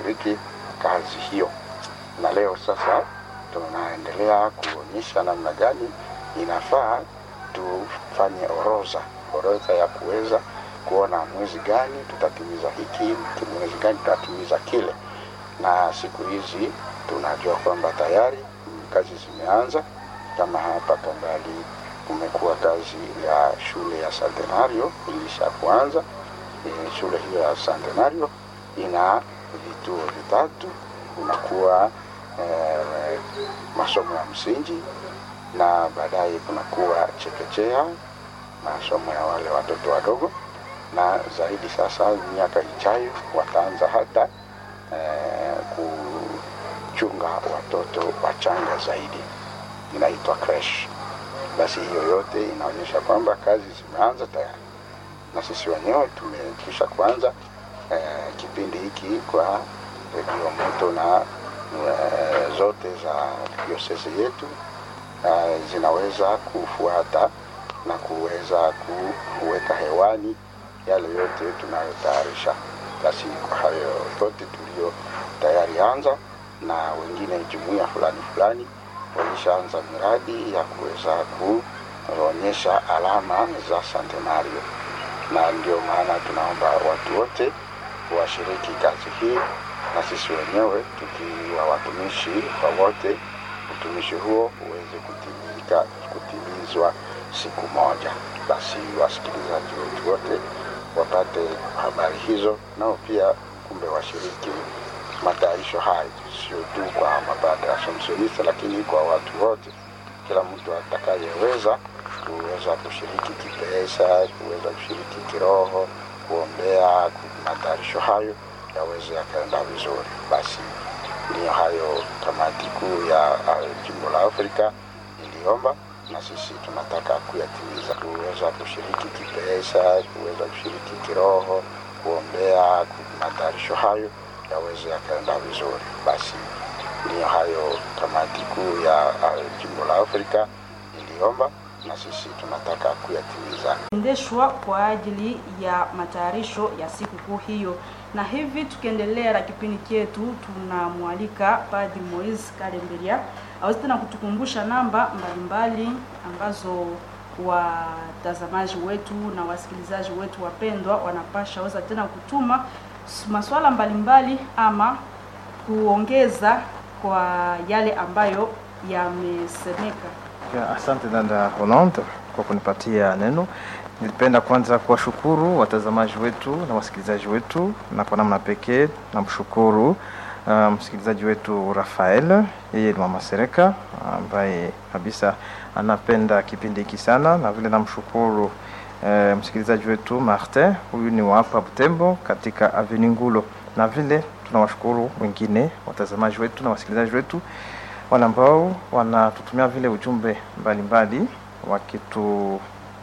kushiriki kazi hiyo, na leo sasa tunaendelea kuonyesha namna gani inafaa tufanye orodha orodha ya kuweza kuona mwezi gani tutatimiza hiki, mwezi gani tutatimiza kile. Na siku hizi tunajua kwamba tayari kazi zimeanza. Kama hapa Kambali kumekuwa kazi ya shule ya Centenario ilisha kuanza. E, shule hiyo ya Centenario ina vituo vitatu, kunakuwa e, masomo ya msingi na baadaye kunakuwa chekechea, masomo ya wale watoto wadogo, na zaidi sasa miaka ijayo wataanza hata eh, kuchunga watoto wachanga zaidi, inaitwa crash. Basi hiyo yote inaonyesha kwamba kazi zimeanza tayari, na sisi wenyewe tumekwisha kuanza eh, kipindi hiki kwa redio moto na eh, zote za diosese yetu uh, zinaweza kufuata na kuweza kuweka hewani yale yote tunayotayarisha. Basi kwa hayo yote tulio tayari anza, na wengine jumuiya fulani fulani walishaanza miradi ya kuweza kuonyesha alama za Centenario, na ndio maana tunaomba watu wote washiriki kazi hii, na sisi wenyewe tukiwa watumishi wa wote utumishi huo uweze kutimika kutimizwa siku moja. Basi wasikilizaji wetu wote wapate habari hizo, nao pia kumbe washiriki matayarisho hayo, sio tu kwa mapadre Assumptionista, lakini kwa watu wote, kila mtu atakayeweza kuweza kushiriki kipesa, kuweza kushiriki kiroho, kuombea matayarisho hayo yaweze yakaenda vizuri. Basi ndiyo hayo kamati kuu ya uh, jimbo la Afrika iliomba, na sisi tunataka kuyatimiza, kuweza kushiriki kipesa, kuweza kushiriki kiroho, kuombea matayarisho hayo yaweze yakaenda vizuri. Basi ndiyo hayo kamati kuu ya uh, jimbo la Afrika iliomba, na sisi tunataka kuyatimiza endeshwa kwa ajili ya matayarisho ya sikukuu hiyo. Na hivi tukiendelea na kipindi chetu, tunamwalika Padri Moise Kalemberia aweze tena kutukumbusha namba mbalimbali ambazo watazamaji wetu na wasikilizaji wetu wapendwa wanapasha weza tena kutuma masuala mbalimbali ama kuongeza kwa yale ambayo yamesemeka. Ya, Asante dada Hollande kwa kunipatia neno. Nilipenda kwanza kuwashukuru watazamaji wetu na wasikilizaji wetu, na kwa namna pekee namshukuru uh, msikilizaji wetu Rafael, yeye ni mama Sereka ambaye kabisa anapenda kipindi hiki sana, na vile namshukuru uh, msikilizaji wetu Martin, huyu ni wa hapa Butembo katika Avenue Ngulo, na vile tunawashukuru wengine watazamaji wetu na wasikilizaji wetu wale ambao wanatutumia vile ujumbe mbalimbali wakitushukuru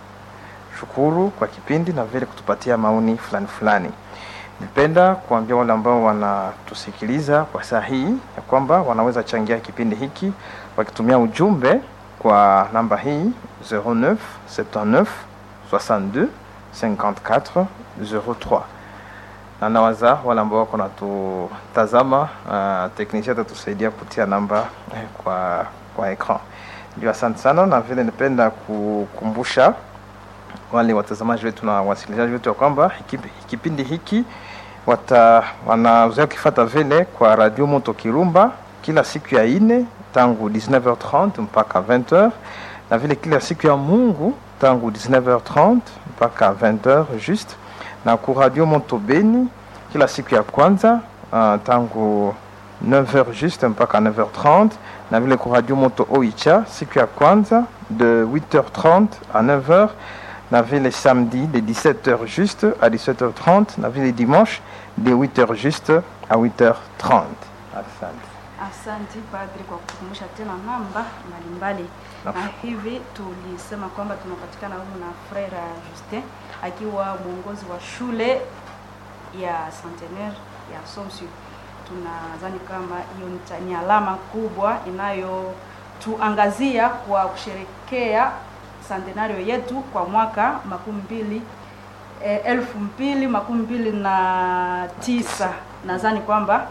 kwa kipindi na vile kutupatia maoni fulani fulani. Nipenda kuambia wale ambao wanatusikiliza kwa saa hii ya kwamba wanaweza changia kipindi hiki wakitumia ujumbe kwa namba hii 09 79 62 54 03 na nawaza wale ambao wako natutazama, uh, teknisia atatusaidia kutia namba eh, kwa kwa ekran. Ndio, asante sana, na vile nipenda kukumbusha wale watazamaji wetu na wasikilizaji wetu ya kwamba kipindi hiki wata wanazoea kufata vile kwa Radio Moto Kirumba kila siku ya ine tangu 19h30 mpaka 20h, na vile kila siku ya Mungu tangu 19h30 mpaka 20h juste na ku Radio Moto Beni kila siku ya kwanza uh, tangu 9h juste mpaka 9h30 na vile ku Radio Moto Oicha siku ya kwanza de 8h30 à 9h na vile samedi de 17h juste à 17h30 na vile dimanche de 8h juste à 8h30. Asante. Asante padri kwa kutukumbusha tena namba mbalimbali, na hivi tulisema kwamba tunapatikana humu na Frere Justin akiwa mwongozi wa shule ya Centenaire ya Assumption. Tunadhani kama hiyo ni alama kubwa inayotuangazia kwa kusherekea centenario yetu kwa mwaka makumi mbili eh, elfu mbili makumi mbili na tisa. Nadhani kwamba